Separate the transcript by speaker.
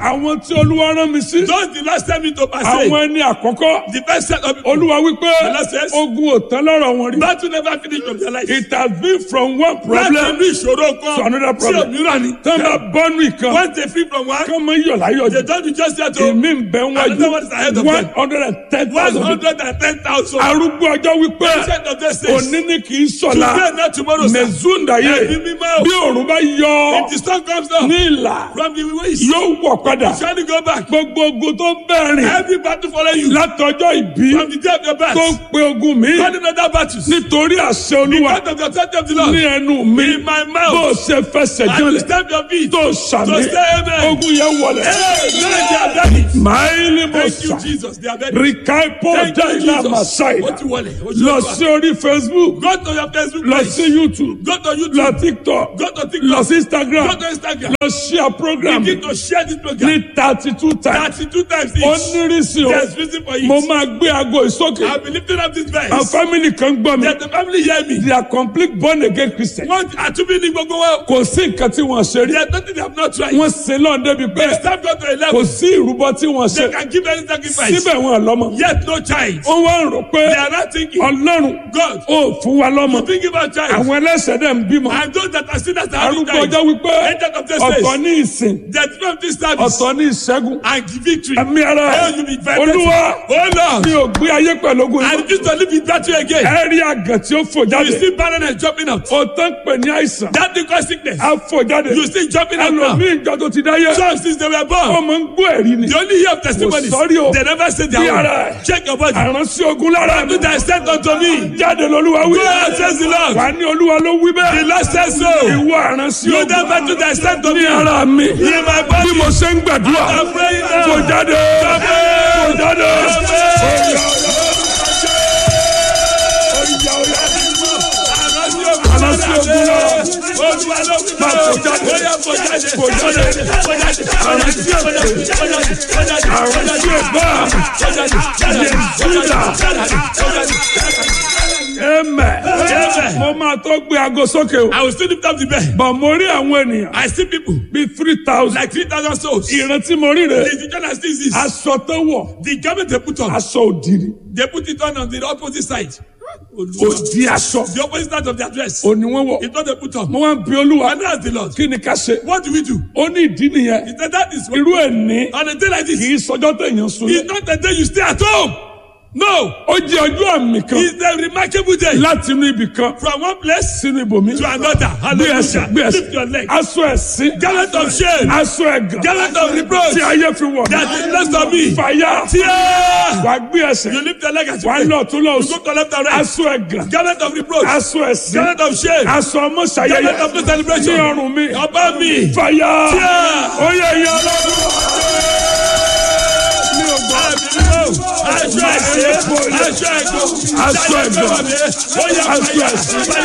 Speaker 1: àwọn tí olúwa rán mi sí.
Speaker 2: Those the last time me to pass
Speaker 1: àwọn ẹni àkọ́kọ́.
Speaker 2: the best set of people.
Speaker 1: olúwa wípé
Speaker 2: Lord says-
Speaker 1: ogun ò tán lọ́rọ̀ wọn rí.
Speaker 2: Battle never finish of their life.
Speaker 1: it has been from one
Speaker 2: Láti
Speaker 1: problem
Speaker 2: inú ìṣòro kan
Speaker 1: to another
Speaker 2: sí
Speaker 1: problem.
Speaker 2: òmíràn ni.
Speaker 1: tán bá bọ́nú ìkan.
Speaker 2: Once they free from one,
Speaker 1: kán mọ iyọ̀ láyọ̀
Speaker 2: they
Speaker 1: jù.
Speaker 2: don't be just there to
Speaker 1: èmi ń bẹ
Speaker 2: Another one is ahead
Speaker 1: wájú
Speaker 2: of
Speaker 1: one
Speaker 2: them.
Speaker 1: hundred and ten
Speaker 2: one
Speaker 1: thousand.
Speaker 2: hundred and ten thousand.
Speaker 1: arúgbó ọjọ́ wípé
Speaker 2: Percent of those days.
Speaker 1: òní ni kì í
Speaker 2: Today
Speaker 1: sọ̀la
Speaker 2: not tomorrow. sir.
Speaker 1: mẹ̀zúndàyé
Speaker 2: Ẹ̀mí mímọ́.
Speaker 1: bí òòrùn bá yọ
Speaker 2: If the sun comes down
Speaker 1: ní ìlà
Speaker 2: from the west,
Speaker 1: yóò wọ̀ padà
Speaker 2: shall go back.
Speaker 1: gbogbo ogun tó ń bẹ̀rìn
Speaker 2: Every battle follow you.
Speaker 1: látọjọ́ ìbí
Speaker 2: From the day of your birth.
Speaker 1: tó ń pe ogun mi
Speaker 2: Running other battles.
Speaker 1: nítorí àṣẹ olúwa
Speaker 2: Because of the authority of the Lord.
Speaker 1: ní ẹnu mi
Speaker 2: In my mouth.
Speaker 1: bó o ṣe fẹsẹ̀
Speaker 2: And you
Speaker 1: jọlẹ̀
Speaker 2: stamp your feet.
Speaker 1: tó sàmì
Speaker 2: To say amen.
Speaker 1: ogun yẹn wọlẹ̀
Speaker 2: Hey, now they are done it.
Speaker 1: máìlì mo
Speaker 2: Thank you,
Speaker 1: sà
Speaker 2: Jesus. They are very
Speaker 1: rìkàìpọ̀
Speaker 2: Thank you,
Speaker 1: dáìlà
Speaker 2: Jesus.
Speaker 1: màsáìlà
Speaker 2: Ó ti wọlé. Ó ti
Speaker 1: lọ
Speaker 2: wọlé.
Speaker 1: sí orí facebook
Speaker 2: Go to your Facebook
Speaker 1: lọ
Speaker 2: page.
Speaker 1: sí youtube
Speaker 2: Go to YouTube.
Speaker 1: lọ tiktok
Speaker 2: Go to
Speaker 1: lọ
Speaker 2: TikTok.
Speaker 1: sí instagram
Speaker 2: Go to Instagram.
Speaker 1: lọ share program
Speaker 2: Begin to share this program.
Speaker 1: ní thirty two times
Speaker 2: Thirty-two times
Speaker 1: ó
Speaker 2: each.
Speaker 1: nírìsì o
Speaker 2: There's reason for
Speaker 1: mo
Speaker 2: it.
Speaker 1: máa gbé aago ìsókè
Speaker 2: I'll be lifting up this
Speaker 1: àwọn
Speaker 2: verse.
Speaker 1: family kan gbọ́ mi
Speaker 2: Let the family hear me.
Speaker 1: they are complete born again christian
Speaker 2: Wọ́n àtúbí ní gbogbo wa.
Speaker 1: kò sí nǹkan tí wọ́n ṣe rí
Speaker 2: There is nothing they have not tried.
Speaker 1: wọ́n sin lọ́n débi pé
Speaker 2: Staff go to a
Speaker 1: kò
Speaker 2: level.
Speaker 1: sí ìrúbọ tí wọ́n ṣe
Speaker 2: They can give any sacrifice.
Speaker 1: síbẹ̀ wọn lọ́mọ
Speaker 2: Yet no child.
Speaker 1: wọ́n wá ń rò pé
Speaker 2: They are not thinking.
Speaker 1: ọlọ́run
Speaker 2: God.
Speaker 1: ó fún wa lọ́mọ
Speaker 2: Think about child.
Speaker 1: àwọn ẹlẹ́sẹ̀ dẹ̀ ń bímọ
Speaker 2: And those that are sinners are having
Speaker 1: arúgbó
Speaker 2: child.
Speaker 1: ọjọ́ wípé
Speaker 2: Agent of this
Speaker 1: ọ̀tọ̀
Speaker 2: place.
Speaker 1: ní ìsìn
Speaker 2: That from this service.
Speaker 1: ọ̀tọ̀ ní ìṣẹ́gun
Speaker 2: And victory.
Speaker 1: ẹ̀mí ara
Speaker 2: Oh, you be very
Speaker 1: olúwa
Speaker 2: Oh Lord.
Speaker 1: mi ò gbé ayé pẹ̀lú ogun
Speaker 2: I
Speaker 1: yìí
Speaker 2: refuse to live in that way again.
Speaker 1: ẹ rí àgàn tí ó fò
Speaker 2: You
Speaker 1: jáde
Speaker 2: see barrenness jumping out.
Speaker 1: ó tán pè ní àìsàn
Speaker 2: That thing cause sickness.
Speaker 1: á fò jáde
Speaker 2: You see jumping out now.
Speaker 1: ẹlòmíì ìjọ tó ti dáyé
Speaker 2: Some since they were born.
Speaker 1: ọmọ ń gbọ́ ẹ̀rí ni
Speaker 2: They only hear of testimonies.
Speaker 1: Oh, sorry, oh.
Speaker 2: They never say
Speaker 1: Bí
Speaker 2: their
Speaker 1: ara
Speaker 2: own.
Speaker 1: ẹ̀.
Speaker 2: Check your body.
Speaker 1: àránsí ogun lára mi
Speaker 2: Do thy sent unto me.
Speaker 1: jáde lolúwa wí
Speaker 2: Go and says the Lord.
Speaker 1: wà ní olúwa ló wí
Speaker 2: The
Speaker 1: bẹ́ẹ̀
Speaker 2: Lord says so.
Speaker 1: ìwọ àránsí
Speaker 2: You
Speaker 1: ogun
Speaker 2: never do thy sent unto
Speaker 1: ní
Speaker 2: me.
Speaker 1: ara mi
Speaker 2: In my
Speaker 1: bí
Speaker 2: body.
Speaker 1: mo ṣe ń gbàdúrà
Speaker 2: I'm praying now.
Speaker 1: fò jáde fò jáde. Àránsí ogun lọ. Máa fò jáde. Fò jáde. Àránsí Amen.
Speaker 2: Amen.
Speaker 1: Mo máa tó gbé aago sókè o.
Speaker 2: I will still lift up the bed.
Speaker 1: Bọ̀ mo rí àwọn ènìyàn
Speaker 2: I see people
Speaker 1: bíi three thousand.
Speaker 2: like 3,000 souls.
Speaker 1: Ìrántí mo rí rẹ̀.
Speaker 2: The John has this.
Speaker 1: Aṣọ tó wọ̀.
Speaker 2: The garment they put on.
Speaker 1: Aṣọ òdìrí.
Speaker 2: They put it on on the opposite side.
Speaker 1: Òdì aṣọ.
Speaker 2: The opposite side of their dress.
Speaker 1: Òní wọ́n wọ̀.
Speaker 2: It's not they put on.
Speaker 1: Mo wá ń bi olúwa.
Speaker 2: And that's the Lord.
Speaker 1: Kí ni ká ṣe?
Speaker 2: What do we do?
Speaker 1: Ó ní ìdí nìyẹn.
Speaker 2: He said that is what.
Speaker 1: Irú ẹ̀ ní.
Speaker 2: On a day like this,
Speaker 1: Kì í sọjọ́ tẹ̀yàn sun.
Speaker 2: it's not the day you stay at home. No.
Speaker 1: Ó jẹ́ ọjọ́ àmì kan
Speaker 2: It's a remarkable day.
Speaker 1: láti inú ibì kan
Speaker 2: From one place
Speaker 1: sínú ibòmí.
Speaker 2: to another.
Speaker 1: Gbé ẹsẹ̀
Speaker 2: Hallelujah.
Speaker 1: gbé ẹsẹ̀.
Speaker 2: Lift your leg.
Speaker 1: Aṣọ ẹ̀sìn.
Speaker 2: Garment of shame.
Speaker 1: Aṣọ ẹ̀gàn.
Speaker 2: Garment of reproach.
Speaker 1: Tí ayé fi wọ̀ mí.
Speaker 2: That is less of me.
Speaker 1: Fàyà.
Speaker 2: Tear.
Speaker 1: Wà á gbé ẹsẹ̀.
Speaker 2: You lift your leg as you
Speaker 1: Wà á
Speaker 2: pray.
Speaker 1: lọ tún lọ
Speaker 2: You go
Speaker 1: sùn.
Speaker 2: to left and right.
Speaker 1: Aṣọ ẹ̀gàn.
Speaker 2: Garment of reproach.
Speaker 1: Aṣọ ẹ̀sìn.
Speaker 2: Garment of shame.
Speaker 1: Aṣọ ọmọ
Speaker 2: Garment
Speaker 1: ṣayẹyẹ.
Speaker 2: of no celebration.
Speaker 1: Ní ọrùn mi.
Speaker 2: About me.
Speaker 1: Fàyà.
Speaker 2: Tear.
Speaker 1: Ó yẹ ìyá ọlọ́run. Mi ò gbọ́.
Speaker 2: Aṣọ ẹ̀sìn. Aṣọ ẹ̀gbọ́n.
Speaker 1: Aṣọ ẹ̀gbọ́n. Aṣọ ẹ̀sìn.